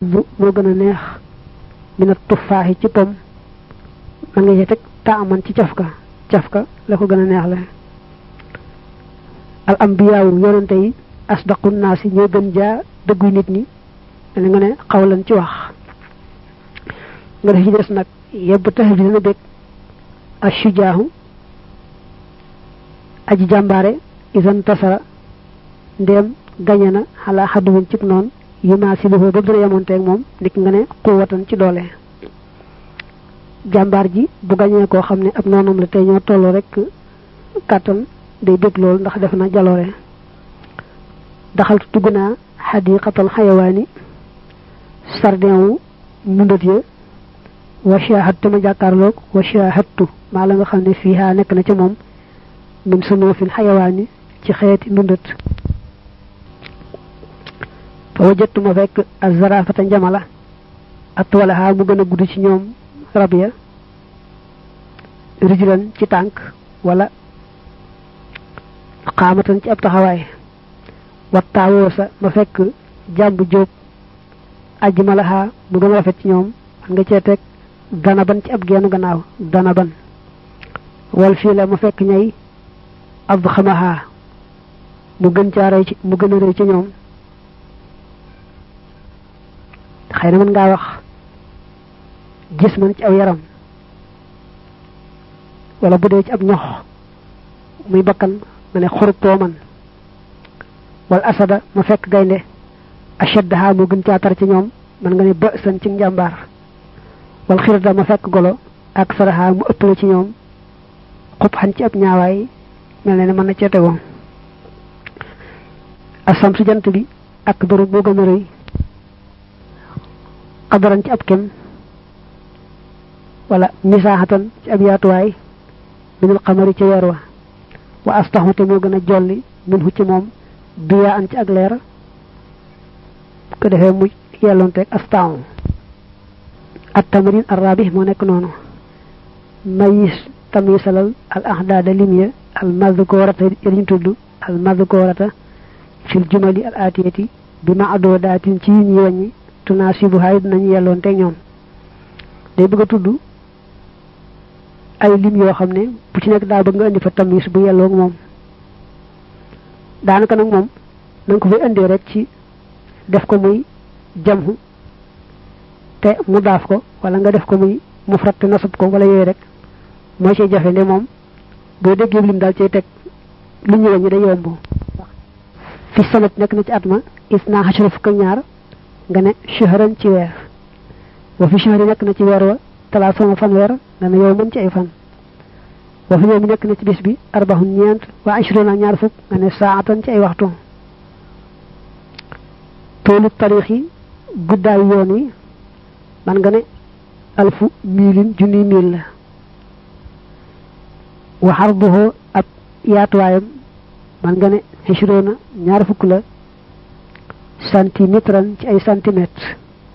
bu moo gën a neex mina tufaaxi ci pom man nga ci teg taaman ci cafka cafka la ko gën a neex la al ambiyaawu yonente yi asdaqu naasi ñoo gën jaa dëggu nit ñi mel nga ne xawlan ci wax nga def ci des nag yebb tax bi dina bég ashujaahu aji jàmbaare isan tasara ndéem gañe na xalaa xadduwin cib noonu yu maa si lifoo ba dina yemonteeg moom ndik nga ne xuwatan ci doole jàmbaar ji bu gañee koo xam ne ab noonam la tey ñoo tolloo rek kàttan day bég lool ndax def na jaloore daxaltu dugg naa xadiqatal xayawaani sardin wu mundat ya wa shahadtu ma jàkkaarloog wa shahadtu maa la nga xam ne fii nekk na ca moom min sunuufil xayawaani ci xeeti ndundat fa wajattu ma fekk azarafata njamala atwalaha mu gën a gudd ci ñoom rab ya rijlan ci tànk wala xaamatan ci ab taxawaay wattaawoo sa ma fekk jàmb jóob ajji malaha mu gën a rafet ci ñoom man nga cee teg danaban ci ab geenu gannaaw danaban wal fii la ma fekk ñay ab xamaha mu gën caa rëy ci mu gën a rëy ci ñoom xëy na mën ngaa wax gis man ci aw yaram wala bu dee ci ab ñox muy bakkan ma ne xurub tooman wal asada ma fekk gaynde ashaddaha mu gën caa tar ci ñoom man nga ne ba san ci njàmbaar wal xirda ma fekk golo ak saraha mu ëppale ci ñoom xub xan ci ab ñaawaay mel ne ne mën na cee tegoo asam su jant bi ak bëru boo gën a rëy xadaran ci ab kem wala misaaxatan ci ab yaatuwaay minul xamari ci weer wa wa astaxu te moo gën a jolli min hu ci moom biyaa an ci ak leer ko defee mu yelloonteeg astaxu at tamarin arabi moo nekk noonu mayis tamisalal al ahdaada limya al madhkurata yëriñ tudd al madhkurata fil jumali al atiyati bi ma adoo daatin ci yi ñuy wàññi tunaasibu haay dinañu yelloon te ñoom day bëgg a tudd ay lim yoo xam ne bu ci nekk daa bëgg nga indi fa tamis bu yelloog moom daanaka nag moom na nga ko fay indee rek ci def ko muy jamhu te mu daaf ko wala nga def ko muy mufrat te nasab ko wala yooyu rek mooy ciy jafe nde moom boo déggee lim daal cay teg lu ñu wàññi day yomb fi sanat nekk na ci at ma is naa xasara fukk ak ñaar nga ne shahran ci weer wa fi shahri nekk na ci weer wa talaat sama fan weer nga ne yow mën ci ay fan wa fi yawmi nekk na ci bis bi arbahun ñeent wa ashruna ñaar fukk nga ne saatan ci ay waxtu toolu tarix yi guddaay yoon yi man nga ne alfu miilin junni miil la wa xarduhu ab yaatuwaayam man nga ne ashruna ñaar fukk la centimétran ci ay centimètres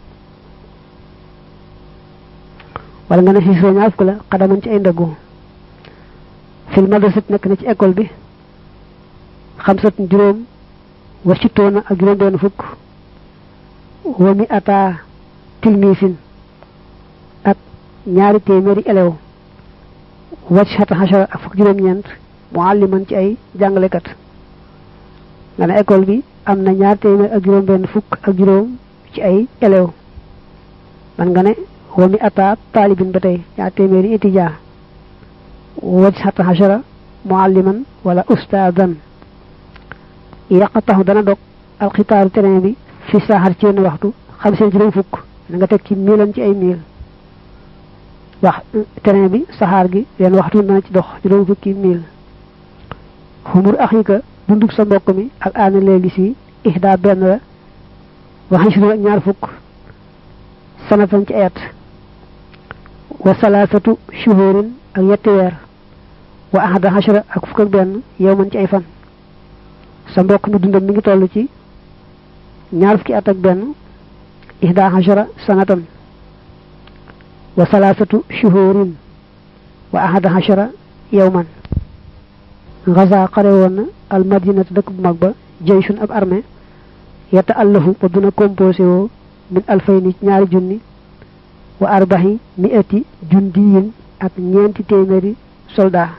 wala nga ne xisro ñaar fukk la xadaman ci ay ndëggu fil madrasat nekk na ci école bi xamsat juróom wa sittoona ak juróom benn fukk wa mi ata tilmisin ak ñaari téeméeri elew wacc xata xachara ak fukk juróom-ñeent mualliman ci ay jàngalekat nga ne école bi am na ñaar téeméer ak juróom benn fukk ak juróom ci ay élève man nga ne wa mi ata taalibin ba tey ñaar téeméeri étudiant waj xata xachara mualliman wala ustaadan yaqataxu dana dog alxitaaru terrain bi fi saaxar ci yenn waxtu xam seen juróom fukk na nga teg ci miilan ci ay miil wax terrain bi saxaar gi yenn waxtu dana ci dox juróom fukki miil xumur axika dundub sa mbokk mi ak aana léegi si ihda benn la waxañ si ak ñaar fukk sanatan ci ayat wa salaasatu shuhurin ak yetti weer wa ahada hashara ak fukk ak benn yow man ci ay fan sa mbokk mi dundam mi ngi toll ci ñaar fukki at ak benn ihda hashara sanatan wa salaasatu shuhurin wa ahada hashara yow man gaza xare woon na al madinatu dëkk bu mag ba jayshun ab armée yata allahu ba duna composé woo min alfayni ñaari junni wa arbahi mi'ati jundiyin ak ñeenti téeméeri soldat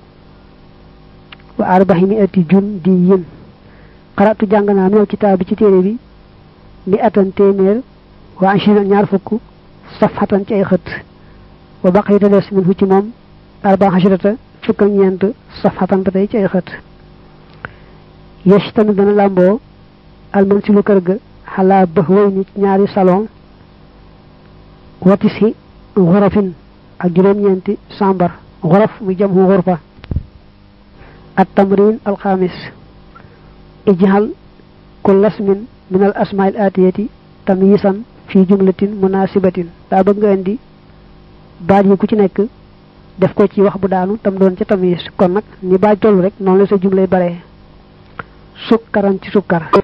wa arbahi mi'ati jundiyin xaratu jàng naa minal kitaab bi ci téere bi mi atan téeméer wa ashina ñaar fukk safhatan ci ay xët wa baqiyata des min hu ci moom arba xasirata fukk ak ñeent safhatan ba tey ci ay xët yesh tamit dana làmboo alman si lu kër ga xalaa bëx way ni ñaari salon watis hi xorofin ak juróom-ñeenti sambar xorof muy jam hu xurfa at tamrin alxamis ijhal kull asmin min al asmail atiyati tamyisan fi jumlatin munasibatin daa bëgg nga indi baat yi ku ci nekk def ko ci wax bu daanu tam doon ca tamyis kon nag ni baaj toll rek noonu la sa jumlay bare sukkaran ci sukkar